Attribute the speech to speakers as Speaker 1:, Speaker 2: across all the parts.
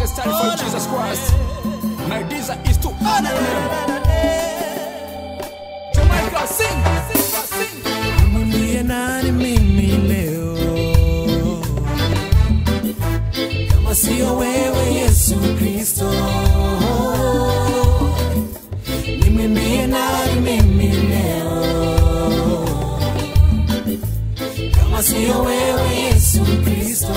Speaker 1: stand for Jesus Christ. My desire is to honor him. Jamaica, sing, sing, sing.
Speaker 2: Mwambie nani mimi leo kama sio wewe Yesu Kristo? Nimwimbie nani mimi leo kama sio wewe Yesu Kristo?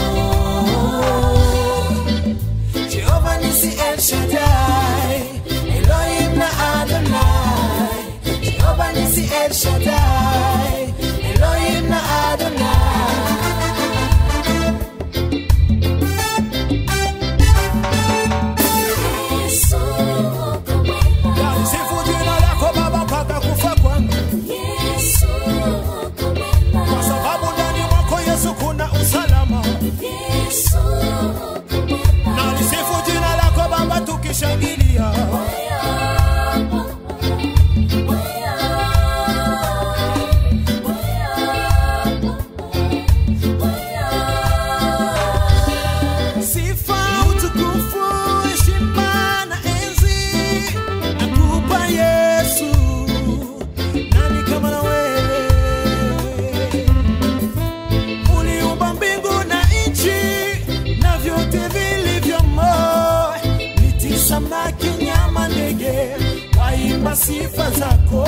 Speaker 2: Jehova nisi El Shaddai, Elohim na Adonai. Jehova nisi El Shaddai, Elohim na Adonai. Sifu jina lako Baba mpaka kufa kwangu, kwa sababu ndani mwako Yesu kuna usalama. Na nisifu jina lako Baba tukishangilia. Sifa, utukufu, heshima na enzi nakupa Yesu. Nani kama na wewe? Uliumba mbingu na nchi na vyote vilivyomo, miti, samaki, nyama, ndege waimba sifa zako.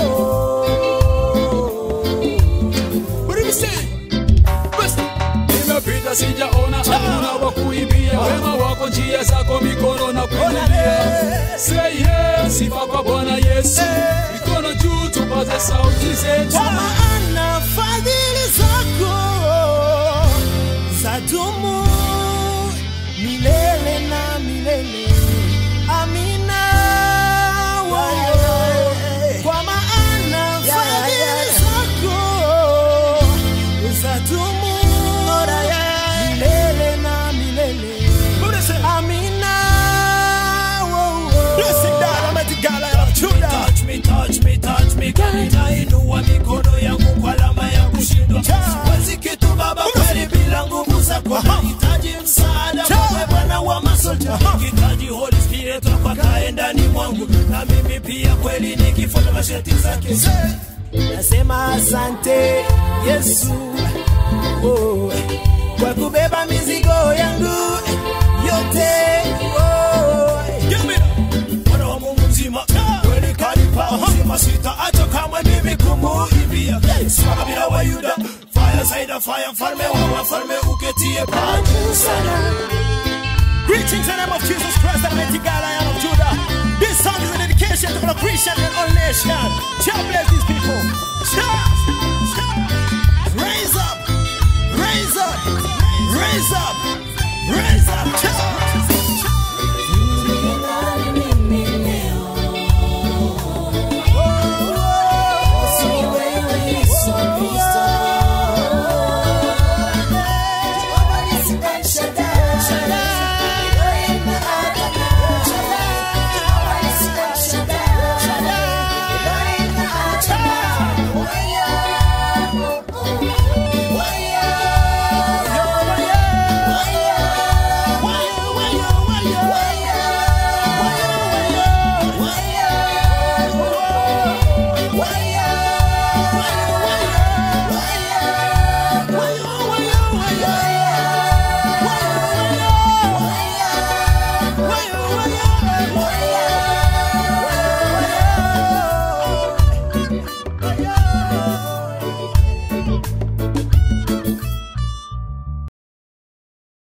Speaker 1: What do you say? Best. Nimepita sijaona hakuna wa kuibia wema wako njia zako mikono na kuinulia. Say yes, sifa kwa Bwana Yesu. Mikono juu tupaze sauti zetu.
Speaker 2: Kwa maana fadhili zako zadumu milele na milele. Amina. Wewe. Kwa maana fadhili zako zadumu milele na milele. Amina.
Speaker 3: touch me, touch me, touch me, kani nainua mikono yangu kwa alama ya kushindwa. Siwezi kitu Baba kweli bila nguvu zako, nahitaji msaada wewe Bwana wa masolja, nahitaji Holy Spirit wako akae ndani mwangu, na mimi pia kweli nikifuata masharti zake.
Speaker 2: Nasema asante Yesu oh, kwa kubeba mizigo yangu yote oh.
Speaker 3: Mwana wa Mungu mzima, kweli kanipa uzima, sitaacha kamwe mimi kumuimbia. Simama bila wa Yuda, fire zaidi ya fire, mfalme wa wafalme uketie paa juu sana.
Speaker 2: Greetings in the name of Jesus Christ, the mighty God, Lion of Judah. This song is a dedication to all Christian and all nation. God bless these people. Shout!